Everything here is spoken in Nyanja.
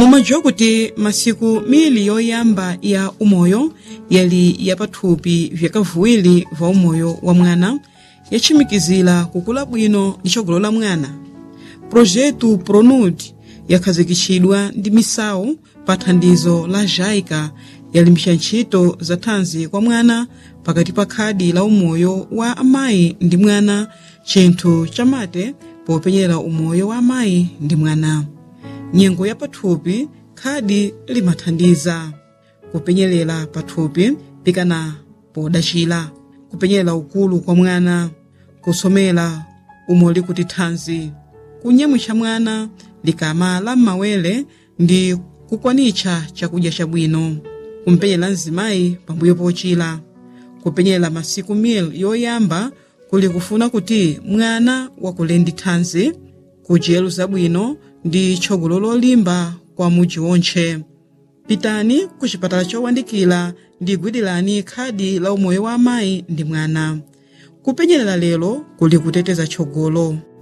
mumadziwa kuti masiku mili yoyamba ya umoyo yali yapathupi vyakavuwiri va umoyo wa mwana yachimikizira kukula bwino ndi tsogolo la mwana projetu pronud yakhazikitsidwa ndi misawu pa thandizo la jaica yalimbisa ntchito za thanzi kwa mwana pakati pa khadi la umoyo wa amayi ndi mwana chinthu chamate popenyera umoyo wa amayi ndi mwana nyengo ya pathupi khadi limathandiza kupenyerera pathupi pikana podachira kupenyerera ukulu kwa mwana kusomera umoli kuti thanzi kunyamwitsa mwana likama la m'mawere ndi kukwanitsa chakudya chabwino kumpenyera mzimayi pambuyo pochira kupenyera masiku mil yoyamba kuli kufuna kuti mwana wakule ndi thanzi kudyero zabwino ndi tsogolo lolimba kwa mudzi wontche pitani ku chipatala chowandikira ndi gwirani khadi la umoyo wa amayi ndi mwana kupenyerera lero kuli kuteteza tsogolo